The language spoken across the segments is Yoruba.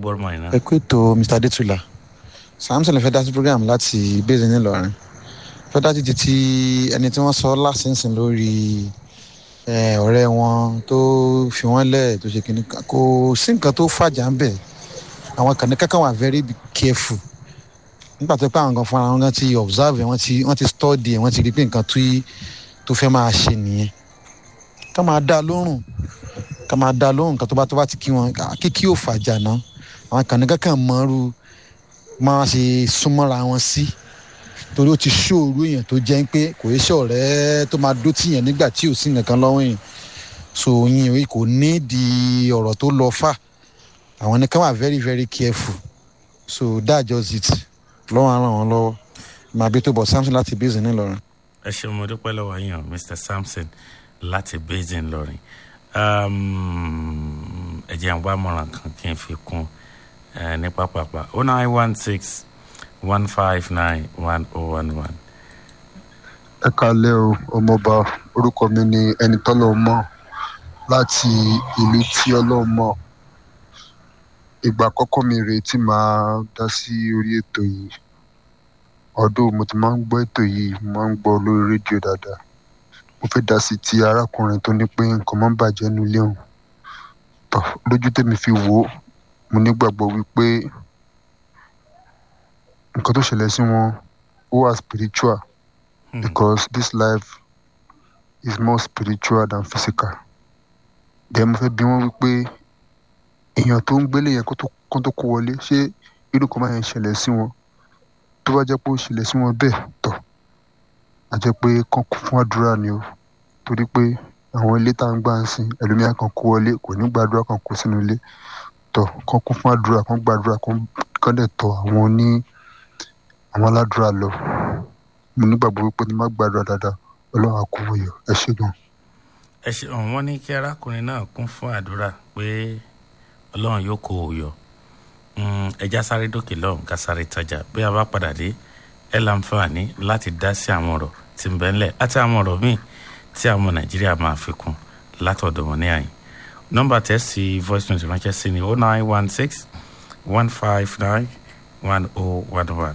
gbọ́rọ̀ mọ́ iná. ẹ kú ètò mr adetula samson fẹ́ dá sí program láti bẹ́ẹ̀ nílọrin fẹ́ dá títí tí ẹni tí wọ́n sọ lásìnsìn lórí eh, ọ̀rẹ́ wọn tó fi wọ́n lẹ̀ tó ṣe kìnnì kan kò sí nǹkan tó fàjà ń bẹ̀ àwọn kàní kankan wà very careful nígbà tó pé àwọn kan fúnra wọn gan ti observe wọn ti wọn ti study ẹ wọn ti rí pé nǹkan tó tó fẹ́ máa ṣe nìyẹn ká máa dá lóhùn ká máa dá lóhùn nǹkan tó bá tó bá ti kí wọn kíkí ò fàjà náà àwọn kàní kankan mọ́rú máa ṣe súnmọ́ra wọn sí torí ó ti ṣòro èèyàn tó jẹ́ pé kò yẹ ṣe ọ̀rẹ́ tó máa dó tìyàn nígbà tí ò sí nǹkan lọ́wọ́ yẹn so yín o kò ní di ọ̀rọ̀ tó lọ fà àwọn nìkan wà very very careful so that just it lọ́wọ́ á ràn wọ́n lọ́wọ́ màá bí tó bọ̀ samson láti bẹ́sẹ̀ ńìlọrin. ẹ ṣeun mo dúpẹ́ lọ́wọ́ yín o mr samson láti basin lọ́rin ẹ jẹ́ àwọn àmọ̀ràn kan kí n fi kún ẹ ní pápápá o nine one six one five nine one oh one one. ẹ kalẹ o ọmọọba orúkọ mi ni ẹni tọ́lọ́ mọ̀ láti ìlú tí ọlọ́run mọ̀ ìgbà àkọ́kọ́ mi rèé tí màá dá sí orí ètò yìí ọdún mo ti máa ń gbọ́ ètò yìí mo máa ń gbọ́ lórí rédíò dáadáa mo fẹ́ dá sí ti arákùnrin tó ní pé nǹkan máa ń bàjẹ́ nílé òun tọ́ lójú tèmi fi wò ó mo nígbàgbọ́ wípé nǹkan tó ṣẹlẹ̀ sí wọn ó wà spiritual because this life is more spiritual than physical then mo fẹ́ bí wọ́n wípé èèyàn tó ń gbélé yẹn kó tó kó wọlé ṣé irú kan máa yẹn ṣẹlẹ̀ sí wọn tó bá jẹ́ pé ó ṣẹlẹ̀ sí wọn bẹ́ẹ̀ tọ̀ á jẹ́ pé kán kún fún àdúrà ni o torí pé àwọn ilé tá à ń gbà ń sìn ẹlòmíà kan kó wọlé kò ní gbàdúrà kan kó sínú ilé tọ̀ kán kún fún àdúrà kán gbàdúrà kán dẹ̀ tọ̀ àwọn ní àwọn aládùúrà lọ mo nígbàgbọ́ wípé ní má gbàdúrà dáadáa ọlọ́run á kó wọ̀yọ̀ ẹ ṣe gan. ẹ ṣe wọn ní kí arákùnrin náà kún fún àdúrà pé ọlọ́run yóò kó o yọ ẹja sáré dókè lọ́hùn ká sáré tajà bí a bá padà dé ẹ láǹfààní láti dá sí àwọn ọ̀rọ̀ tí ń bẹ ńlẹ̀ àti àwọn ọ̀rọ̀ míì tí àwọn nàìjíríà máa fi kún látọ̀dọ̀ wọn ní àyìn nọ́mbà tẹ́ sí voice note ránṣẹ́ sí ni oh nine one six one five nine one oh one one.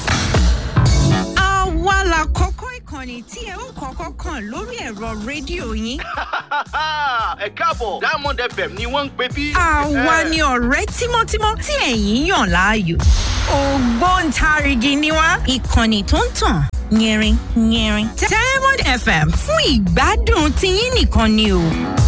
àwa la kọ́kọ́ ìkànnì tí ẹ ń kọ́kọ́ kàn lórí ẹ̀rọ rédíò yín. ẹ káàbọ̀ diamond fm ni wọ́n ń pè bí. àwa ni ọ̀rẹ́ tímọ́tímọ́ tí ẹ̀yin yàn láàyò. ògbóǹtarìgì ni wá ìkànnì tó ń tàn yẹrin yẹrin. diamond fm fún ìgbádùn tiyín nìkan ni o.